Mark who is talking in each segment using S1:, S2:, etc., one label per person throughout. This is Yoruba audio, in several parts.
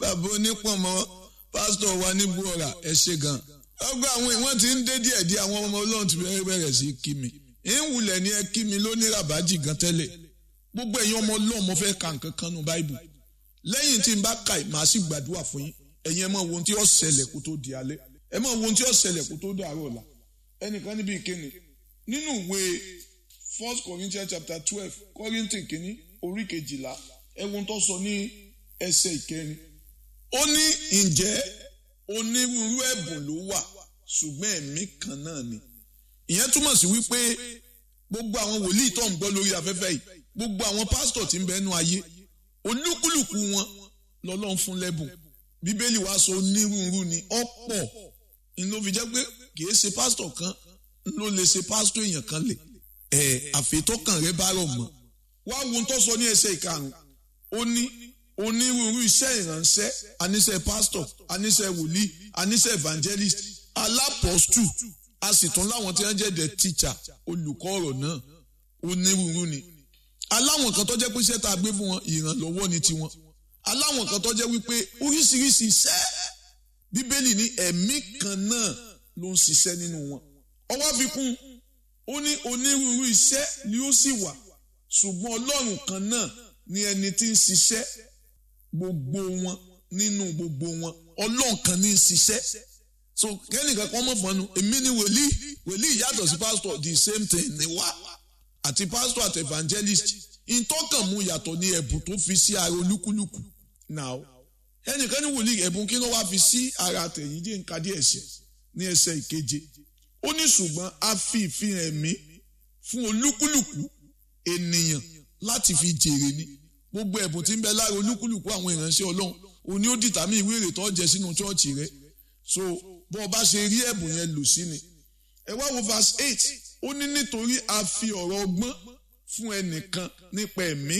S1: bàbá onípọ̀nmọ́ pásítọ̀ wa ní buora ẹ ṣe gan. ọgbà àwọn ìwọ̀n ti ń dé díẹ̀ díẹ̀ àwọn ọmọ ọlọ́run ti bẹ̀rẹ̀ bẹ̀rẹ̀ sí kí mi. ìwùlẹ̀ ni ẹ kí mi lóní ràbájì gan tẹ́lẹ̀. gbogbo ẹ̀yin ọmọ ọlọ́run mo fẹ́ ka nǹkan kan nù báìbù. lẹ́yìn tí n bá ka màá sì gbàdúrà fún yín. ẹ̀yin ẹ mọ̀ wo ohun tí ó ṣẹlẹ̀ kó tó di alẹ́. ẹ mọ̀ wo ohun tí ó ṣẹlẹ̀ kó tó dàárọ̀ ọ̀la. ẹnìkan níbi ìkéni nínú ìwé first corinthians chapter twelve kọ́ríntì kìíní orí kejìlá ẹ̀wọ̀n tó sọ ní ẹsẹ̀ ìkẹrin ó ní ǹjẹ́ onírúurú ẹ̀bùn ló wà ṣùgbọ́n ẹ̀mí kan náà ni ìyẹn túmọ̀ sí wípé gbogbo àwọn wòlíì tó ń gbọ́ lórí afẹ́fẹ́ yìí gbogbo àwọn pásítọ̀ tí ń bẹ nú ayé olúkúlùkù wọn lọ́lọ́run fún lẹ́bùn bíbélì wa sọ onírúurú ni ọ̀pọ̀ ni ló fi jẹ́ pé kìí ṣe pásítọ̀ kan ló lè ṣe pásítọ̀ èèyàn kan lè ẹ̀ àfetọ́kàn rẹ bá rọ̀ mọ́ wá wo tó sọ ní ẹsẹ̀ ìkarùn ó ní onírúurú iṣẹ́ ìránṣẹ́ aníṣẹ́ pastor aníṣẹ́ wòlíì aníṣẹ́ evangelist alápọ̀stù a sì tún láwọn tí wọ́n jẹ́ the teacher olùkọ́ ọ̀rọ̀ náà onírúurú ni aláwọn kan tó jẹ́ pé iṣẹ́ tá a gbé fún wọn ìrànlọ́wọ́ ni tiwọn aláwọn kan tó jẹ́ wípé oríṣiríṣi iṣẹ́ bíbélì ní ẹ̀mí kan náà ló ń ṣiṣẹ́ nínú wọn ọwọ́ àfikún ó ní onírúurú iṣẹ́ ni ó sì wà ṣùgbọ́n ọlọ́run kan náà ni ẹni tí ń ṣiṣẹ́ gbogbo wọn nínú gbogbo wọn ọlọ́run kan ní í ṣiṣẹ́ so kẹ́nìkan kan mọ̀ fọ́nù èmi ni wòlíì wòlíì yàtọ̀ sí pásítọ̀ the same thing ni wá àti pásítọ̀ àti evangelist ìtọ́kàn mu yàtọ̀ ní ẹ̀bùn tó fi sí ara olúkúlùkù now ẹnìkan ní wòlíì ẹ̀bùn kí ló wá fi sí ara tẹ̀yìn jẹ́ nǹkan díẹ̀ sí ní ẹsẹ̀ ìkeje ó ní ṣùgbọ́n a fi ìfihàn ẹ̀mí fún olúkúlùkù ènìyàn láti fi jèrè ni gbogbo ẹ̀bùn tí ń bẹ lára olúkúlùkù àwọn ìránṣẹ́ ọlọ́run òní ó dìtàmí ìwé èrè tó jẹ sínú chọ́ọ̀chì rẹ so bó o bá ṣe rí ẹ̀bùn yẹn lò sí ni ẹ wá wo verse eight ó ní nítorí a fi ọ̀rọ̀ ọgbọ́n fún ẹnìkan nípa ẹ̀mí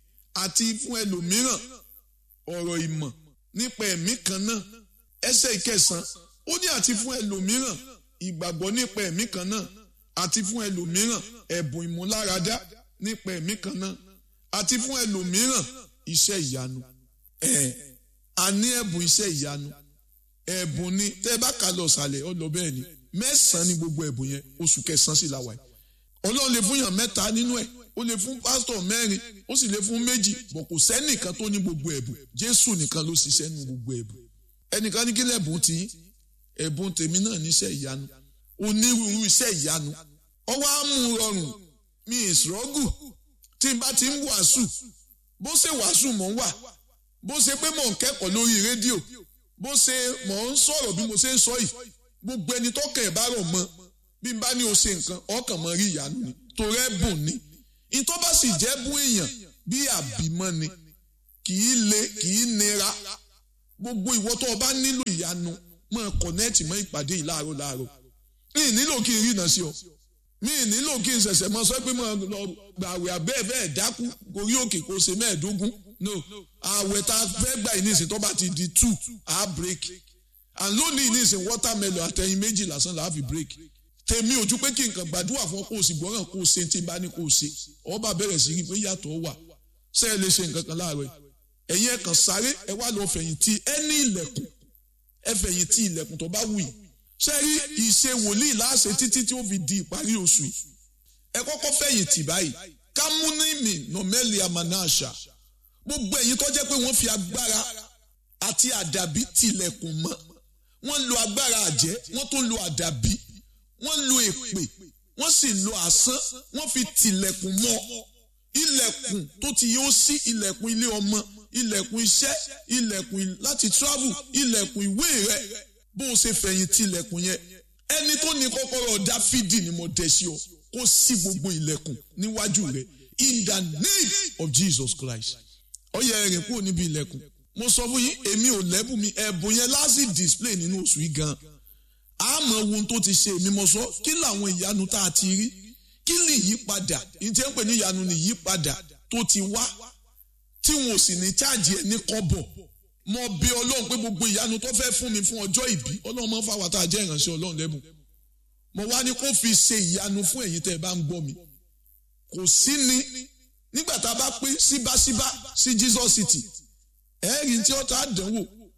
S1: àti fún ẹlòmíràn ọ̀rọ̀ ìmọ̀ nípa ẹ̀mí kan náà ẹsẹ̀ ìkẹsàn ó ní àti fún ẹlòmíràn ìgbàgbọ́ nípa ẹ̀mí kan náà àti fún ẹlòmíràn ẹ̀bùn ìmúláradá nípa ẹ̀mí kan náà àti fún ẹlòmíràn iṣẹ́ ìyanu ẹ̀ a ní ẹ̀bùn iṣẹ́ ìyanu ẹ̀bùn ni tẹ́ ẹ bá kà lọ sàlẹ̀ ọ lọ bẹ́ẹ̀ ni mẹ́sàn-án ni gbogbo ẹ̀bùn yẹn oṣù kẹsàn-án sì la wà yìí ọlọ́run lè fún yàn mẹ́ta nínú ẹ̀ ó lè fún pásítọ̀ mẹ́rin ó sì lè fún méjì bọ̀ kò sẹ́nìkan tó ní gbogbo ẹ̀bùn jésù nìkan ló ṣiṣẹ́ nu gbogbo ẹ̀bùn ẹnìkan ní kí lẹ́bùn tí ẹ̀bùn tèmi náà níṣẹ́ ìyanu onírúurú iṣẹ́ ìyanu ọwọ́ á mú rọrùn mi ìṣòrọ́gù tí n bá ti ń wàásù bó ṣe wàásù mò ń wà bó ṣe pé mò ń kẹ́kọ̀ọ́ lórí rédíò bó ṣe mò ń sọ̀rọ̀ bí mo ṣe ń sọ yìí gbogbo ẹni tó kẹ̀ bá rọ̀ mọ́ bí n bá ní o ṣe nǹkan ọkàn mọ́ rí ìyanu ni torí ẹ̀bùn ni ìtọ́ bá sì jẹ́ bún èèyàn bí àbímọ́ ni kì í le kì í nira gbogbo ìwọ tó o bá nílò ìyanu máa kọ̀nẹ́ẹ̀tì mọ́ ìpàdé yìí láàárọ̀ láàárọ̀ mi ì nílò kí n rí iná sí ọ mi ì nílò kí n ṣẹ̀ṣẹ̀ mọ sọ pé mo lọ gbàwé abẹ́ bẹ́ẹ̀ dákú gorí òkè kó ṣe mẹ́ẹ̀ẹ́dógún no àwẹ̀ tá a fẹ́ gbà yìí nísìnyí tó bá ti di two a break and lónìí nísìnyí watermelon àtẹ̀yìn méjì lásán là á fi break tèmi ojú pé kí nǹkan gbàdúrà fún ọ kó o sì gbọ́ràn kó o ṣe tí n bá ní kó o ṣe ọba bẹ̀rẹ̀ sí rí pé yàtọ̀ wà ṣé ẹ lè ṣe nǹkan kan láàárọ̀ ẹ̀yin ẹ̀ kàn sáré ẹ wá lọ fẹ̀yìntì ẹ ní ilẹ̀kùn ẹ fẹ̀yìntì ilẹ̀kùn tó bá wù yìí ṣé rí ìṣe wòlíì láṣẹ títí tí ó fi di ìparí oṣù yìí ẹ kọ́kọ́ fẹ̀yìntì báyìí kámúnímì nọ̀mẹ́lì àmànáṣà gbogbo ẹ̀yin tó jẹ́ pé wọ́n fi agbára àti àdàbí tilẹ̀kùn mọ́ wọ́n lo agbára àjẹ́ wọ́n tún lo àdàbí wọ́n lo èpè wọ́n sì lo àsán wọ́n fi tilẹ̀kùn mọ́ ilẹ̀kùn tó ti yóò sí ilẹ̀kùn ilé ọmọ ilẹ̀kùn iṣẹ́ ilẹ̀kùn láti travel ilẹ̀kùn ìwé rẹ bó o ṣe fẹ̀yìn tilẹ̀kùn yẹn ẹni tó ní kọ́kọ́rọ́ dáfídì ni mo dẹ̀ sí ọ kó sí gbogbo ilẹ̀kùn níwájú rẹ in the name of Jesus Christ ó yẹ ẹ̀rìn kúrò níbi ilẹ̀kùn mo sọ fún yín èmi ò lẹ́bùn mi ẹ̀bùn yẹn láti display nínú oṣù yìí gan àmọ́ ohun tó ti ṣe èmi mo sọ kí làwọn ìyanu tá a ti rí kí ni ìyípadà ìjẹ́ ń pè ní ìyanu ni ìyípadà tó ti wá tí wọn ò sì ní cháàjì ẹ̀ ní kọ́bọ̀ mo bẹ̀ ọlọ́run pé gbogbo ìyanu tó fẹ́ fún mi fún ọjọ́ ìbí ọlọ́run máa ń fáwọn tá a jẹ́ ìránṣẹ́ ọlọ́run lẹ́bùn mo wá ní kó fi ṣe ìyanu fún ẹ̀yin tẹ́ ẹ bá ń gbọ́ mi kò sí ni nígbà tá a bá pín síbáṣíbá sí Jesus City ẹ̀ẹ́rì tí ó ta dánwò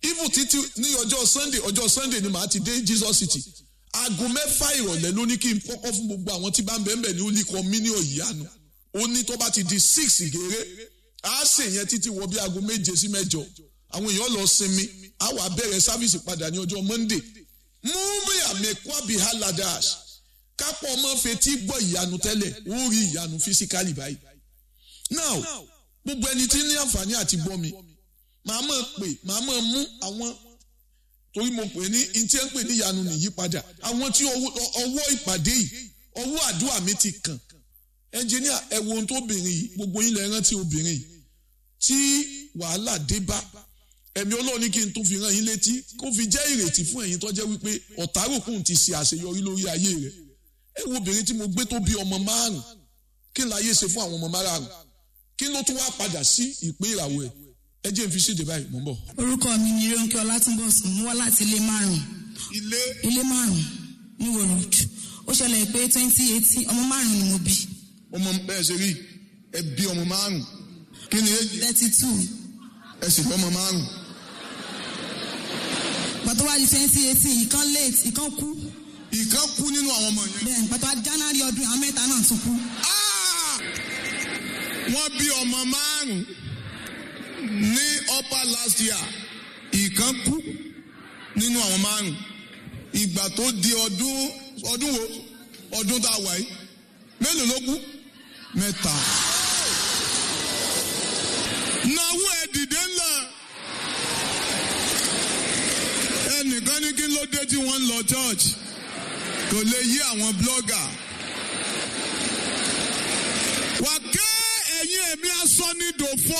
S1: even títí ní ọjọ́ sunday ọjọ́ sunday ni màá ti dé jesus city aago mẹ́fà ìrọ̀lẹ́ ló ní kí n kọ́kọ́ fún gbogbo àwọn tí bá ń bẹ́ẹ̀ bẹ́ẹ̀ ní olùkọ́ mílíọ̀nù ìyanu ó ní tó bá ti di six gèrè á sè yẹn títí wọ bí aago méje sí mẹ́jọ àwọn èèyàn lọ sinmi á wà bẹ̀rẹ̀ sáfìsì padà ní ọjọ́ monday múmi àmẹ́kọ́ àbí haladash kápọ̀ ọmọ fetí gbọ́ ìyanu tẹ́lẹ̀ ó rí ìyanu fisikali báyìí now gbogbo ẹni tí ní àǹfààní àti gbọ́ mi màá mọ̀ pé màá mọ̀ mú àwọn torí mo pè ní ntí ẹ ń pè ní ìyanu nìyí padà àwọn tí ọwọ́ ìpàdé yìí ọwọ́ àdúrà mi ti kàn ẹnjìníà ẹ wo ohun tó obìnrin yìí gbogbo yín lẹ rántí obìnrin yìí tí wàhálà dé bá ẹ̀mí Ọlọ́run ní kí n tún fi rán yín létí kó fi jẹ́ ìrètí fún ẹ̀yin tó jẹ́ wípé ọ̀táròkùn ti ṣe àṣeyọrí lórí ayé rẹ̀ ẹ wo obìnrin tí mo gbé tó bí ọmọ márùn kí n láyé ṣe fún àwọn ọmọ márùn kí ló tún wá padà sí ìpín ìràwọ̀ ẹ̀ ẹ jẹ́ n fi ṣèdè báyìí mò ń bọ̀.
S2: orúkọ mi ni Rónkẹ́ Ọlátúnbọ̀sùn mo wá láti ilé márùn
S1: ilé
S2: ilé márùn ní wòrò ó ṣẹlẹ̀ pé twenty eighteen ọmọ márùn ni mo bí
S1: ọmọ bẹ́ẹ̀ ṣe rí ẹ bí ọmọ márùn kí ni èjì
S2: thirty two
S1: ẹ sì fọ́ ọmọ márùn
S2: pàtó wá di twenty eighteen ìkan late ìkan kú
S1: ìkan kú nínú àwọn ọmọ yẹn.
S2: bẹ́ẹ̀ pàtó wá January ọdún àwọn mẹ́ta náà tún kú
S1: Ah! wọ́n bí ọmọ márùn ní upper last year ìkan kú nínú àwọn márùn ìgbà tó di ọdún ọdún wo ọdún tá a wà yìí mélòó ló kú mẹ́ta. nàwó ẹ dìde ńlá ẹnìkan ní kí ló dé tí wọ́n ń lọ church kò lè yí àwọn blogger wà ké ẹ̀yin ẹ̀mí asọ́ ní dòfo.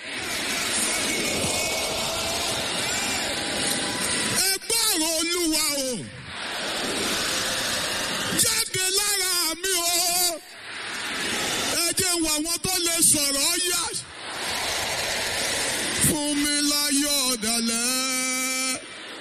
S1: ẹ gbọ́rọ̀ olúwa o jáde lára mi o ẹ jẹ́ wà wọ́n tó lè sọ̀rọ̀ yá fún mi láyọ̀ ọ̀dàlẹ̀.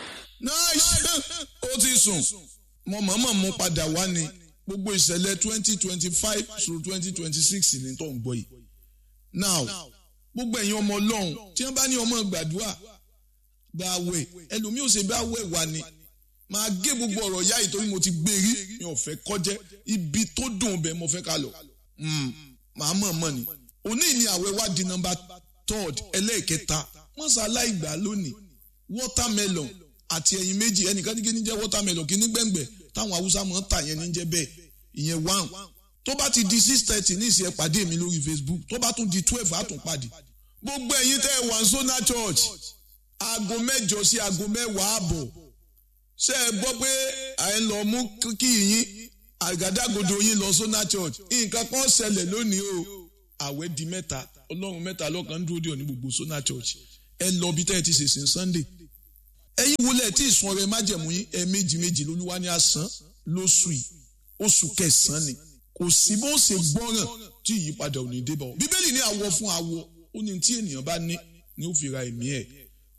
S1: nice ó ti sùn mo mọ̀ọ́mọ̀ mú padà wá ni gbogbo ìṣẹ̀lẹ̀ twenty twenty five through twenty twenty six ní tó ń gbọ́ yìí. now gbogbo ẹ̀yin ọmọ ọlọ́run tí wọ́n bá ní ọmọ gbàdúrà gba àwẹ̀ ẹlòmíì ò ṣe bá àwẹ̀ wà ní máa gé gbogbo ọ̀rọ̀ yá yìí torí mo ti gbé rí mi ò fẹ́ kọjẹ́ ibi tó dùn bẹ́ẹ̀ mo fẹ́ ká lọ. màá mọ̀ mọ̀ ni òní ni àwẹ̀ wá di nọ́mbà third ẹlẹ́ẹ̀kẹta mọ́sálá ìgbà lónìí watermelon àti ẹyin méjì ẹnìkan ní kí ní jẹ́ watermelon kí ní gbẹ̀ngbẹ̀ táwọn haúsá máa ń tà yẹn ní jẹ́ bẹ́ẹ̀ ìyẹn one tó bá ti di six thirty ní ìsìn ẹ pàdé mi lórí facebook tó bá tún di twelve á tún pàdé gbogbo ẹ̀yin tẹ́ ẹ wà ní sona church aago mẹ́jọ sí aago mẹ́wàá àbọ̀ ṣé ẹ gbọ́ pé à ń lọ mú kí yín àgádágodo yín lọ sona church nǹkan kan ṣẹlẹ̀ lónìí o àwẹ̀ di mẹ́ta ọlọ́run mẹ́ta lọ́kàn ń dúró dé òní gbogbo sona church ẹ lọ bí tẹ́ ẹ ti ṣèṣin sunday ẹ̀yin wọlé tí ìsun ọrẹ májẹ̀mú yín ẹ méjì méjì lolúwa ní àsán lóṣù yìí oṣù kẹsànán ni kò sí bó ṣe gbọ́ràn tí ìyípadà ò ní dé bá ọ bíbélì ní àwọ̀ fún àwọ̀ ó ní tí ènìyàn bá ní ni ó fi ra ẹ̀mí ẹ̀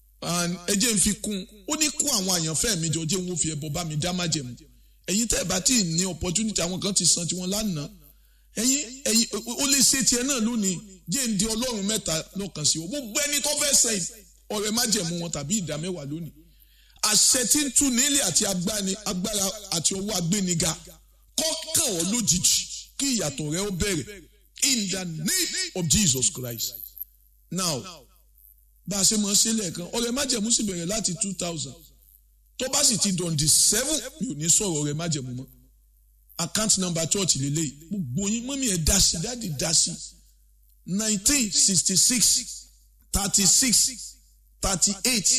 S1: ẹ jẹ́ n fi kún ó ní kó àwọn àyànfẹ́ mi jọ jẹ́ n ó fi ẹbọ bá mi dá májẹ̀mú ẹ̀yin tẹ́ ẹ bá tí ì ní opportunity àwọn kan ti san tiwọn lánàá ẹ̀yin ẹ̀yin ó lè ṣe tiẹ̀ náà lónìí jẹ́ ń di ọlọ́run mẹ́ta lọ́kàn sí o gbogbo ẹni tó fẹ́ sẹ́yìn ọ̀rẹ́ májẹ̀mú wọn tàbí ìdá mẹ́wàá lónìí àṣẹ tí ń tú nílé àti agbára àti ọwọ́ agbéniga kọ́kàn ọ́ lójijì kí ìyàtọ̀ rẹ ó bẹ̀rẹ̀ in the name of Jesus Christ now bá a ṣe mọ̀ ṣe lẹ́ẹ̀kan ọ̀rẹ́ májẹ̀mú sì bẹ̀rẹ̀ láti two thousand tó bá sì ti dọ̀n di seven mi ò ní sọ̀rọ̀ ọ̀rẹ́ májẹ̀mú mọ́ account number church lélẹ́yìí gbogbo yín mọ́mí ẹ̀ dá sí dáàdì dá sí nineteen sixty six thirty six thirty eight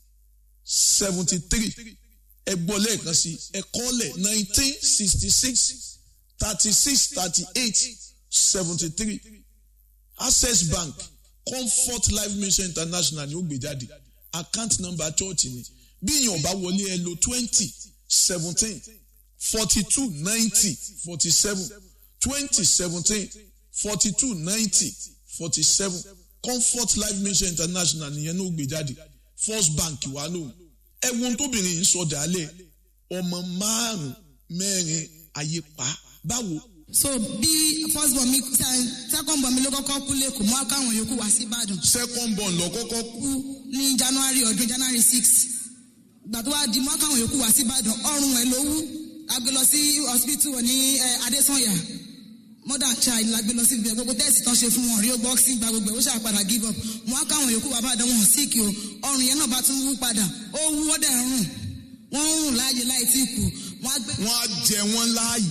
S1: seventy three ẹ gbọ́ lẹ́ẹ̀kan sí ẹ kọ́lẹ̀ nineteen sixty six thirty six thirty eight seventy three access bank comfort life mission international ni ó gbé jáde account number church ni bí èèyàn bá wọlé ẹ lo twenty seventeen forty two ninety forty seven twenty seventeen forty two ninety forty seven comfort life mission international nìyẹn ní ó gbé jáde first bank wà lóhùn ẹwọn tóbìnrin yìí sọ dálẹ̀ ọmọ márùn mẹ́rin ayé pa báwo.
S2: so bí first born mi second born mi ló kọ́kọ́ kú lẹ́kọ̀ọ́ mọ́ káwọn yòókù wá sí Ìbàdàn.
S1: second born lọ kọ́kọ́ kú
S2: kú ní january ọdún january six ìgbà tó wá di mọ́ káwọn yòókù wá sí ìbàdàn ọrùn ẹ̀ ló wú a gbé lọ sí hospital ní eh, adesanya mother child la gbé lọ sí ibẹ̀ gbogbo tẹ́sì tán ṣe fún wọn rí boxing gba gbogbo ẹ̀ ó ṣàpadà give up wọn á káwọn yòókù wá bàdàn wọn sick o ọrùn yẹn náà bá tún wú padà ó wú ó dẹ̀ ń rùn wọ́n ń rùn láàyè láì tí kù wọ́n á gbé.
S1: wọ́n á jẹ wọ́n láàyè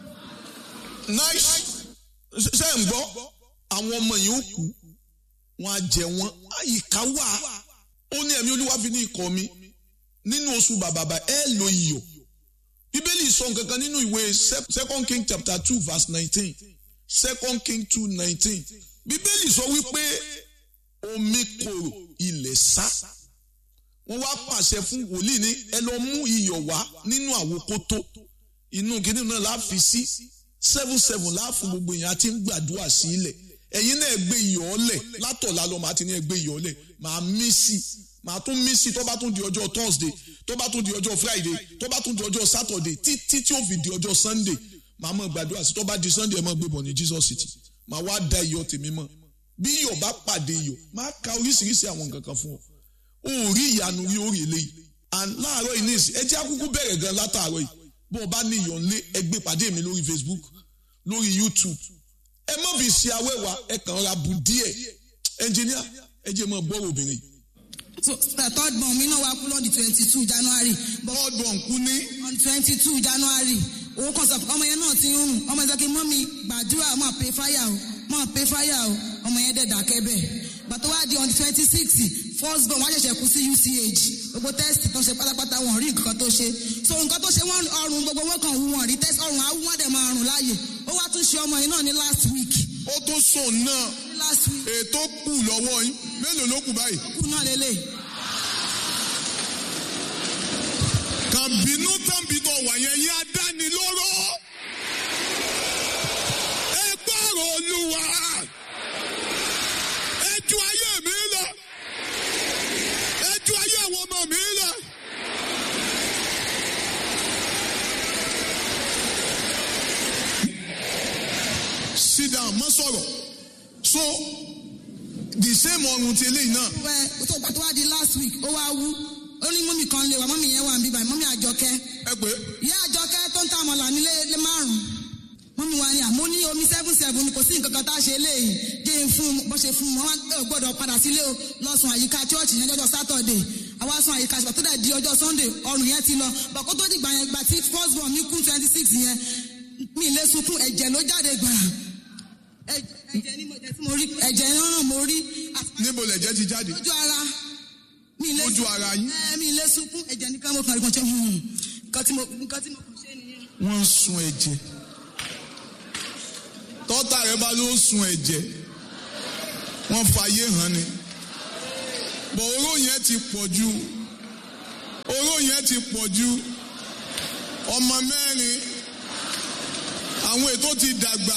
S1: nice ṣe ń gbọ́ àwọn ọmọ yìí ó kú wọ́n á jẹ wọ́n àyíká wà ó ní ẹ̀mí olúwa fi ní ikọ̀ mi nínú oṣù bàbàbà ẹ lo iyọ̀ bíbélì sọ nǹkan kan nínú ìwé second king chapter two verse nineteen second king two nineteen bíbélì sọ wípé omi korò ilẹ̀ sá wọ́n wá pàṣẹ fún wòlíì ní ẹ lọ mú iyọ̀ wá nínú àwòkótó inú kìíní náà la fi sí seven seven láàfin gbogbo èèyàn àti ń gbàdúrà sí ilẹ̀ ẹ̀yin náà gbé iyọ̀ ọ̀lẹ̀ látọ̀lá lọ màá ti ní ẹ gbé iyọ̀ ọ̀lẹ̀ màá mí sí màá tún mí sí tó bá tún di ọjọ́ thursday tó bá tún di ọjọ́ friday tó bá tún di ọjọ́ saturday títí tí ó fi di ọjọ́ sunday màá mọ̀ gbàdúrà sí tó bá di sunday ẹ mọ̀ gbé bọ̀ ní jesus city màá wá da iyọ̀ tèmi mọ̀ bí iyọ̀ bá pàdé iyọ̀ máa ka oríṣiríṣi àwọn nǹkan kan fún ọ o ò rí ìyanu rí orí eléyìí and láàárọ̀ yìí ní ìsìn ẹ jẹ́ àkúkú bẹ̀rẹ̀ gan látàárọ̀ yìí bó o bá ní iyọ̀ ńlé ẹ gbé pàdé mi lórí facebook lórí youtube ẹ má fi ṣe awẹ́wà ẹ kàn ra bù díẹ̀ ẹnjìníà ẹ jẹ́ mọ́ gbọ́rọ̀ obìnrin yìí.
S2: so the third born mi náà wá kú lọ́dún twenty two january but
S1: third born kú ní
S2: on twenty two january owó kan sọ ọmọ yẹn náà ti ń rùn ọmọ yẹn sọ pé mọ́mí gbàdúrà máa pay fire o máa pay fire o ọmọ yẹn dẹ̀ dákẹ́ bẹ́ẹ̀ bàtọ́ wá di on twenty six first born wọ́n ṣẹ̀ṣẹ̀ kú sí uch gbogbo test tó ṣe pátápátá wọn rí nǹkan tó ṣe so nǹkan tó ṣe wọ́n ọrùn gbogbo wọn kàn wú wọn rí test ọrùn awú wọn dẹ̀ máa rùn láàyè ó wá tún ṣe ọmọ yẹn náà ní last week
S1: ó tó sùn náà
S2: ní last week
S1: ètò kù lọ́wọ́ yín mélòó ló kù báyìí.
S2: kú náà lélẹ̀
S1: kàbínú tàbí tó wà yẹn yín adánilóró. ẹ gbọ́rọ̀ olúwa. ẹ ju ayé mi lọ. ẹ ju ayé àwọn ọmọ mi lọ. sit down má sọ̀rọ̀ so the same ọrùn ti eléyìí náà.
S2: wẹ́ tó gbà tó wá di last week ó wá wú ó ní mọ́mí kan lè wá mọ́mí yẹn wà ń bíbá mọ́mí àjọkẹ́
S1: ẹ pé
S2: ìyá àjọkẹ́ tó ń ta àmọ̀là nílé lé márùn-ún mọ́mí wa ni àmọ́ ní omi seven seven kò sí nǹkan kan tá a ṣe léyìí dé fún un bó ṣe fún un wọn ò gbọ́dọ̀ padà sílé o lọ́sùn àyíká chọ́ọ̀chì yẹn lọ́jọ́ sátọ̀dẹ̀ àwa sùn àyíká ṣùgbọ́n tó dẹ̀ di ọjọ́ sunday ọrùn yẹn ti lọ bàkó tó dìgbà yẹn gbà tí first born mi kú twenty six yẹn mi lé sunkún ẹ̀jẹ̀ ló jáde gbàrà ẹ̀jẹ̀ ni mo jẹ́ tí mo rí ẹ̀jẹ̀ náà mo rí
S1: níbo lẹ̀jẹ̀ ti jáde
S2: lójú ara mi lé
S1: lójú ara yín.
S2: ẹ mi lé sunkún ẹ̀jẹ̀ nìkan mo kàn rí kan ṣe hùn nǹkan tí mo nǹkan tí mo kàn ṣe nìyẹn.
S1: wọ́n ń sun ẹ̀jẹ̀ tọ́tà rẹ bá ló ń sun ẹ̀jẹ̀ wọ́n fàyè hàn ni bọ̀ oró yẹn ti pọ̀ ju oró yẹn ti pọ̀ ju ọmọ mẹ́rin àwọn ètò ti dàgbà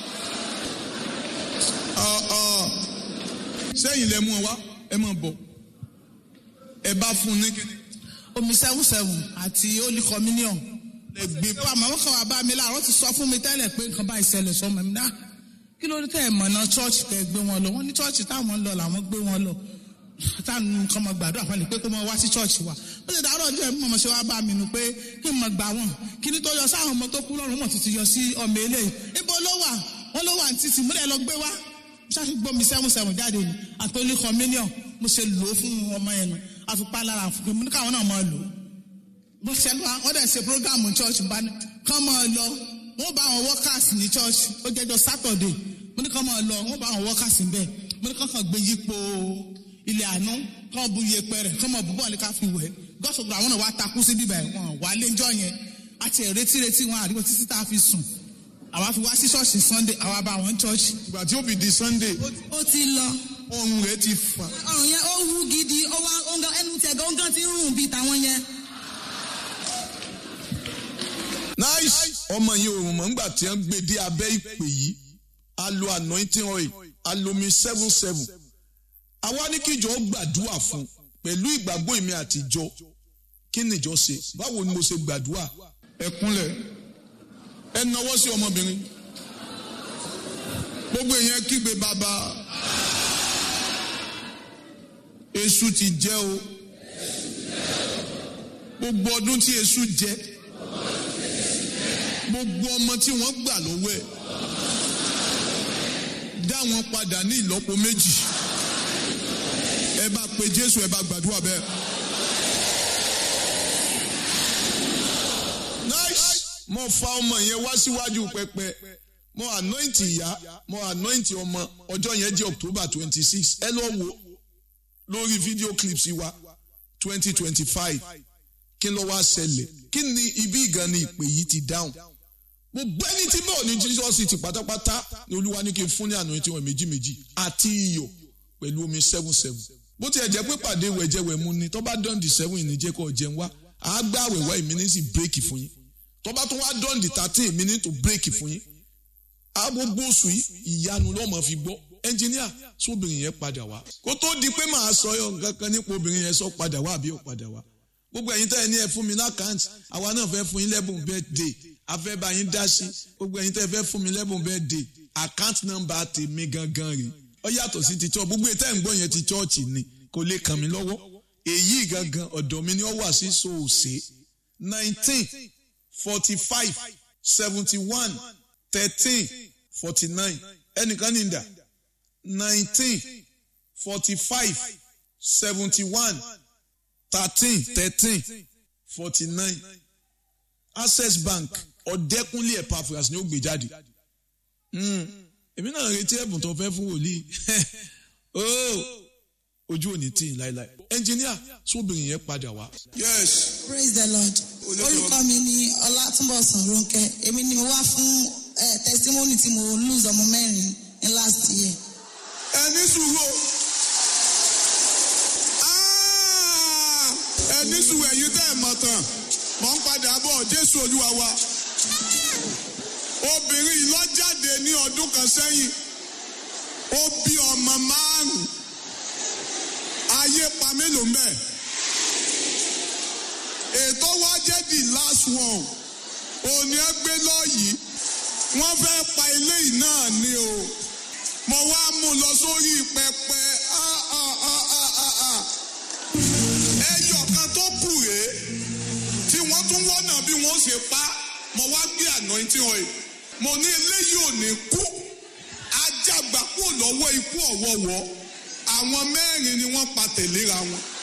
S1: Ọ̀, ọ̀, sẹ́yìn lẹ mú ọ wá ẹ máa bọ̀ ẹ bá fún un ní kíni
S3: omi seven seven àti holy communion.
S1: ẹ gbé
S3: bá màmá kan wà bá mi láàárọ̀ ti sọ fún mi tẹ́lẹ̀ pé nǹkan báyìí ṣẹlẹ̀ sọmọ mi náà kí ló dé tẹ́ ẹ̀ mọ̀nà chọ́ọ̀chì tẹ́ ẹ gbé wọn lọ wọ́n ní chọ́ọ̀chì táwọn ń lọ làwọn gbé wọn lọ táwọn nǹkan mọ̀ gbàdúrà fún mi pé kó mọ wá sí chọ́ọ̀chì wa ó sì dárò ọjọ́ ẹ̀ mọ̀ ṣe wá bá mi nù pé kí n mọ̀ gbà wọ́n kí ni tó yọ sáwọn ọmọ tó kú lọ́rùn mọ̀ títí yọ sí ọmọ eléyìí ibo ló wà wọ́n ló wà ní títì múlẹ̀ lọ gbé wá ṣáṣí gbómi seven seven jáde ni àtòlí communion mo ṣe lò ó fún ọmọ yẹn nù àfipá lára fún mi káwọn náà máa lò ó bó ṣe lọ wọ́n dẹ̀ ṣe program church bá ní kán máa lọ wọ́n bá àwọn workers ní church ó jẹ́jọ́ saturday mo ní kán máa lọ wọ́n bá àwọn workers níbẹ̀ mo ní kán kàn gbé yípo ilé àánú kán bu iyepe rẹ̀ kán máa bu bọ́ọ̀lù ká fi wẹ̀ gọ́sọ̀gbọ̀n àwọn náà wá takú sí bíbẹ̀ wọn wà lẹ́jọ́ yẹn àti ẹ̀rẹ́tí retí wọn àdúgbò títí tá a fi sùn àwa fi wá sí ṣọ́ọ̀ṣì sunday àwa bá wọn church
S1: ìgbà tí ó fi di sunday
S2: ó ti lọ
S1: ọrùn rẹ ti fà
S2: ọrùn yẹn ó wú gidi ó wá ó ń gan ẹnu tẹ̀ gan ó ń gan ti ń rùn bíi tàwọn yẹn.
S1: nice ọmọ yìí òrùn mọ̀ nígbà tí wọ́n gbé dé abẹ́ ìpè yìí a lo anointing oil a lo mi seven seven àwa ní kíjọ gbàdúrà fún pẹ̀lú ìgbàgbọ́ èmi àtijọ́ kí nìjọ ṣe báwo ni mo ṣe gbàdúrà ẹ kúnlẹ̀ ẹ nawọ́ sí ọmọbìnrin gbogbo èèyàn kígbe bàbá èṣù ti jẹ́ o gbogbo ọdún tí èṣù jẹ́ gbogbo ọmọ tí wọ́n gbà lọ́wọ́ ẹ̀ dá wọn padà ní ìlọ́po méjì ẹ bá pe Jésù ẹ bá gbàdúrà bẹ́ẹ̀. nice mo fa ọmọ yẹn wá síwájú pẹpẹ mo anoint ìyá mo anoint ọmọ ọjọ́ yẹn jẹ́ October twenty six ẹ lọ wo lórí video clips wa twenty twenty five kí ló wá ṣẹlẹ̀ kí ni ibi ìgan ni ìpè yìí ti dáhùn gbogbo ẹni tí bọ́ọ̀ ní Jesus ti pátápátá ni olúwa ní kí n fún ní àná tí wọ́n méjì méjì àti iyọ̀ pẹ̀lú omi seven seven bó tiẹ̀ jẹ́ pé pàdé wẹ̀jẹ̀wẹ̀ mu ni tó bá dán di seven ìníjẹ́ kọ́ jẹun wá àá gbá àwẹ̀wá ìmí ní sí bírèkì fún yín tó bá tún wá dán di thirteen ìmí ní tó bírèkì fún yín á gbogbo oṣù yìí ìyanu lọ́mọ fi gbọ́ ẹnjìníà sóbìnrin yẹn padà wá kó tó di pé màá sọ yọ nǹkan kan nípa obìnrin yẹn sọ padà wá àbí ò padà wá gbogbo ẹ̀yin tẹ́ ẹ ní ẹ fún mi lákàntì àwa náà fẹ́ fún yín lẹ́bùn birthday a fẹ́ bá yín dá sí gbogbo ẹ̀yin tẹ́ ẹ fẹ́ fún mi lẹ́bùn birthday account number tèmi gangan rè ó yàtọ̀ sí ti church gbogbo ètò ẹ̀ ń gbọ́ yẹn ti church ni kò lè kàn mí lọ́wọ́ èyí gangan ọ̀dọ̀ mi ni ó wà sí soose nineteen forty five seventy one thirteen forty nine ẹnìkan ní ìdá nineteen forty five seventy one thirteen thirteen forty nine access bank ọ̀dẹ́kúnlé epaphras ni ó gbé jáde èmi náà retí ẹ̀bùn tó fẹ́ fún wòlíì ojú òní tí ì láéláé ẹnjìníà sóbìnrin yẹn padà wá. yes
S2: praise the lord orúkọ mi ni ọlátúnbọ̀sán ronke èmi ni mo wá fún testimony tí mo lose ọmọ mẹ́rin ní last year.
S1: ẹni sùúrù ẹni sùúrù ẹ̀yin tẹ́ ẹ̀ mọ̀ tán mọ̀ ń padà bọ̀ jésù olúwa wa obìnrin yìí lọ jáde ní ọdún kan sẹ́yìn ó bí ọmọ márùn ayé pa mélòó mẹ́ ètò wa jẹ́ the last one òní ẹ gbé lọ́yìí wọ́n fẹ́ pa eléyìí náà ni o mo wá mú lọ sórí pẹpẹ ẹyọ kan tó kù rèé tí wọ́n tún wọ́nà bí wọ́n ṣe pa mo wá gbé anointing oil mo ní eléyìí ò ní kú ajá gbà kúrò lọ́wọ́ ikú ọ̀wọ́wọ́ àwọn mẹ́rin ni wọ́n pa tẹ̀léra wọn